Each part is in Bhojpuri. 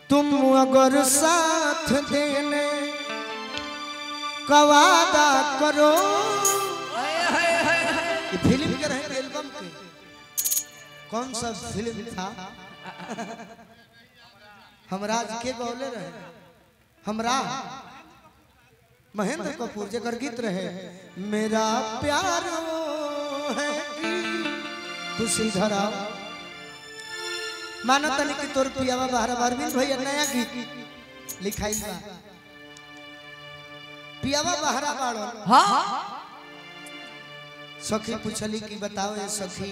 तुम अगर साथ देने का वादा करो ये फिल्म के रहे एल्बम के कौन सा फिल्म था हमराज के गौले रहे हमरा महेंद्र कपूर जकर गीत रहे मेरा प्यार वो है कि खुशी धरा मानो तनी कि तोर पियावा बाहर अरविंद भैया नया गीत लिखाई बा पियावा बहरा बाड़ो हाँ सखी पूछली कि बताओ ये सखी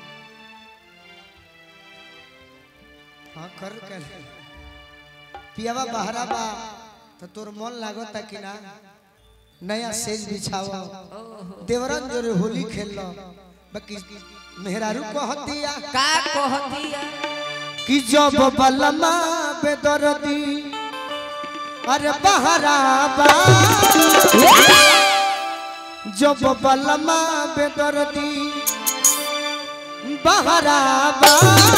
हाँ कर कर पियावा बहरा बा तो तोर मन लागता कि ना नया सेज बिछाओ देवरन जोरे होली खेल लो बाकी मेहरारू कहतिया का कहतिया कि जब बलमा बेदरदी अरे बहरा बा जब बलमा बेदरदी बहरा बा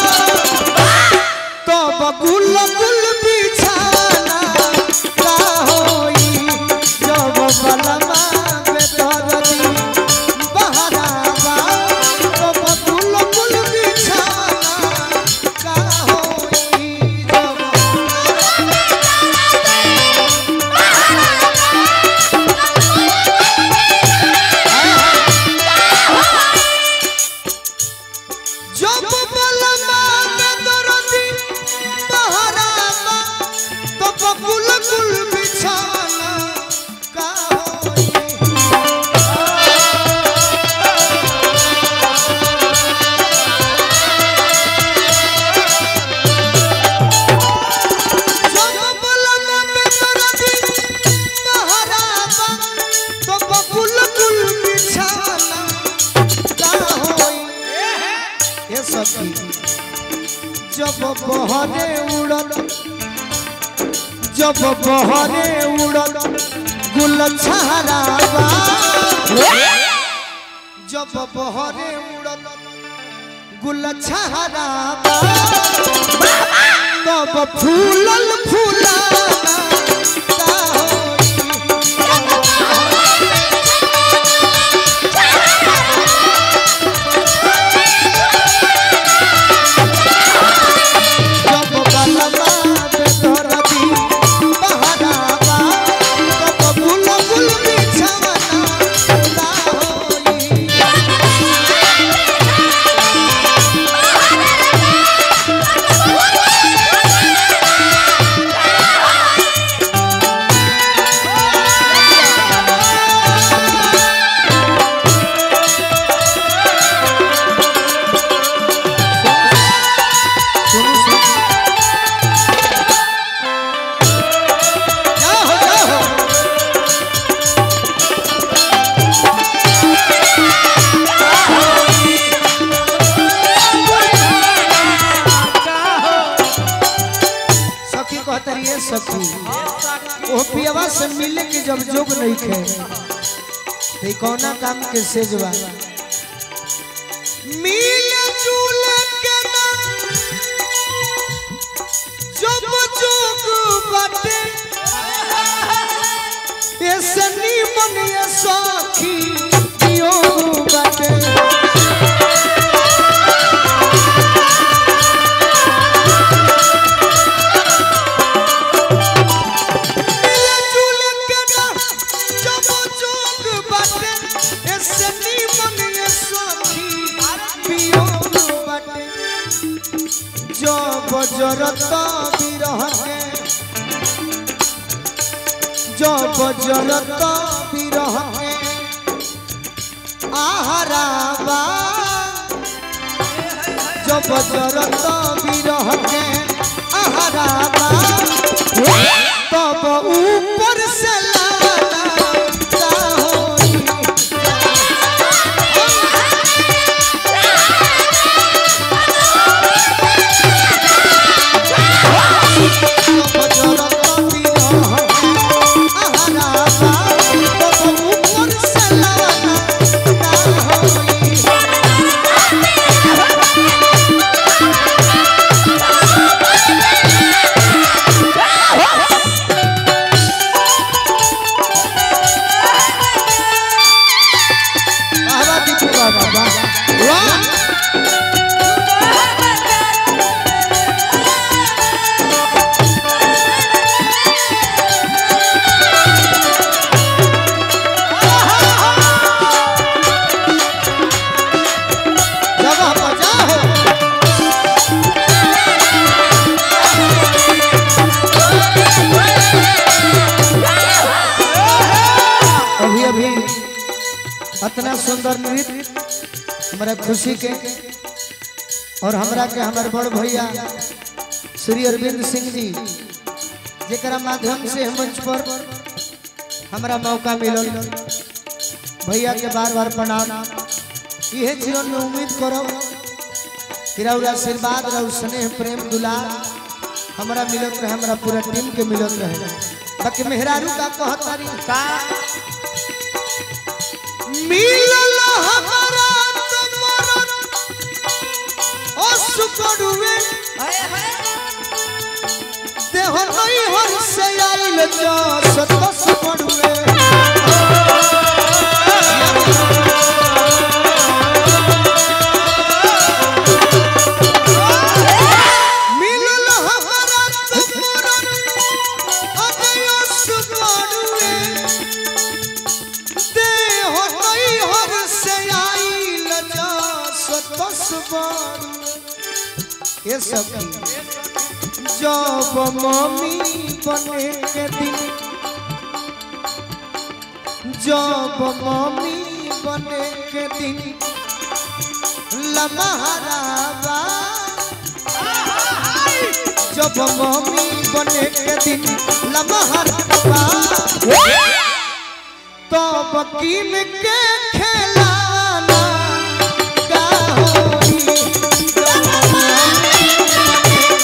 तो बगुल गुल बिछाना का होई जब बलमा बेदरदी बहरा बा तो बगुल गुल बिछाना का होई जब जब बलमा में दरदी बहरामा तो बकुल कुल बिछाना का होई जब बलमा में दरदी बहरामा तो बकुल कुल बिछाना का होई ये सखी जब बहरे उड़ल जब बहरे उड़ल गुल छहरावा जब बहरे उड़ल गुल छहरावा तब फूलल फूलाना का जब बलमा बेदरदी बहरावा तब गुल गुल बिछाना का होई जाओ जाओ सखी कहतरी है सखी ओ पियवा से मिले के जब जोग नहीं खे ते कौना काम के सेजवा मिले जुले के ना जब जोग बाटे ऐसे नीमन ये सखी योग बाटे मिले जुले के ना जब जोग बाटे ऐसे नीमन ये सखी वियोग बाटे जब जरत बिरह के जब जरत बिरह के आहारावा जब जरत बिरह के आहारावा तब ऊपर से लाना का होई Thank सुंदर नृत्य हमारा खुशी के और हमरा के हमारे बड़ भैया श्री अरविंद सिंह जी जरा माध्यम से हम मंच पर हमारा मौका मिलल भैया के बार बार प्रणाम यह जीवन में उम्मीद करो कि रउरा आशीर्वाद रउ स्नेह प्रेम दुलार हमारा मिलत रहे हमारा पूरा टीम के मिलत रहे बाकी मेहरारू का कहतारी का मिलल हमारा तमरन असुकड़ुए हाय हाय देह नहीं हर से आइल जो सतस पड़ुए मिलल हमारा तमरन असुकड़ुए देह नहीं हर से आइल जो सतस पड़ुए ये सब जब मम्मी बने के दिन जब मम्मी बने के दिन लमहराबा जब मम्मी बने के दिन लमहराबा तब कीन के खेलाना का होई जब मम्मी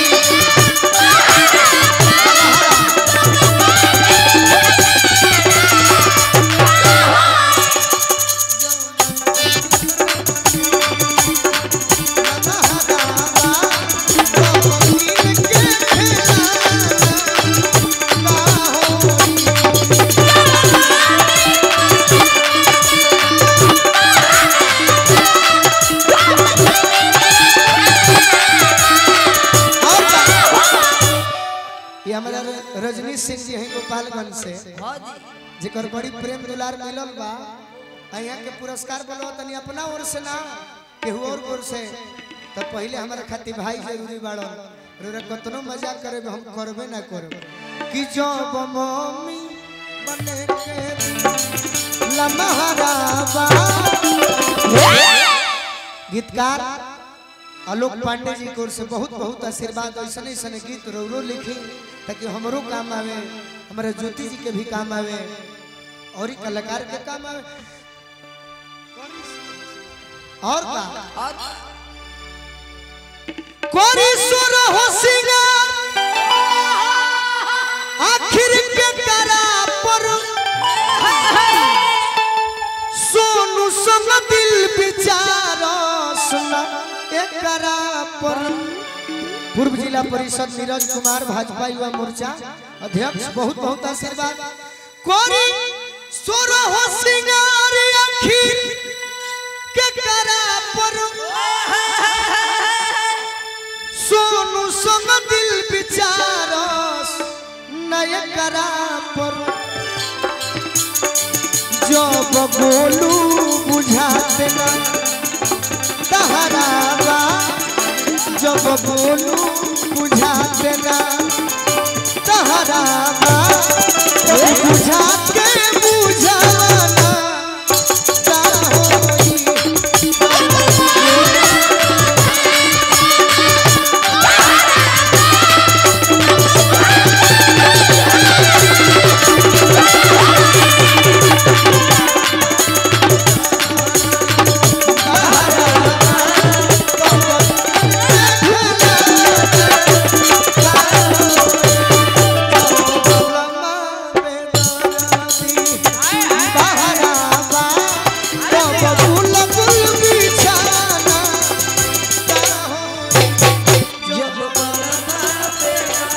ये हमारा र- रजनीश सिंह जी हैं गोपालगंज से हाँ जी जेकर बड़ी प्रेम दुलार मिलल बा आ यहाँ के पुरस्कार बोलो तनी अपना ओर से ना केहू और ओर से तो पहले हमारे खातिर भाई जरूरी बाड़ो रोरा कतनो मजाक करे हम करबे ना करब कि जब मम्मी बने के लमहराबा गीतकार आलोक पांडे जी की ओर से बहुत बहुत आशीर्वाद ऐसा ऐसा गीत रोरो लिखी ताकि हमरो काम आवे हमारे ज्योति जी के भी काम आवे और ही कलाकार के काम आवे और का और कोरी सुर हो सिंगार आखिर के करा पर सोनू संग दिल विचार सुना एकरा पर पूर्व जिला परिषद नीरज कुमार भाजपा युवा मोर्चा अध्यक्ष बहुत बहुत आशीर्वाद कोरी सुर हो सिंगार आखिर के करा पर सोनू संग दिल विचारस नय करा पर जब बोलू बुझा देना तहरावा जब बोलू बुझा देना तहरावा बुझा के बुझाना का होई जब बलमा पे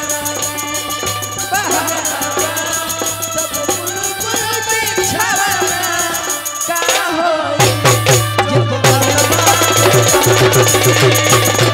तब बुलबुल बिछावना का होई जब बलमा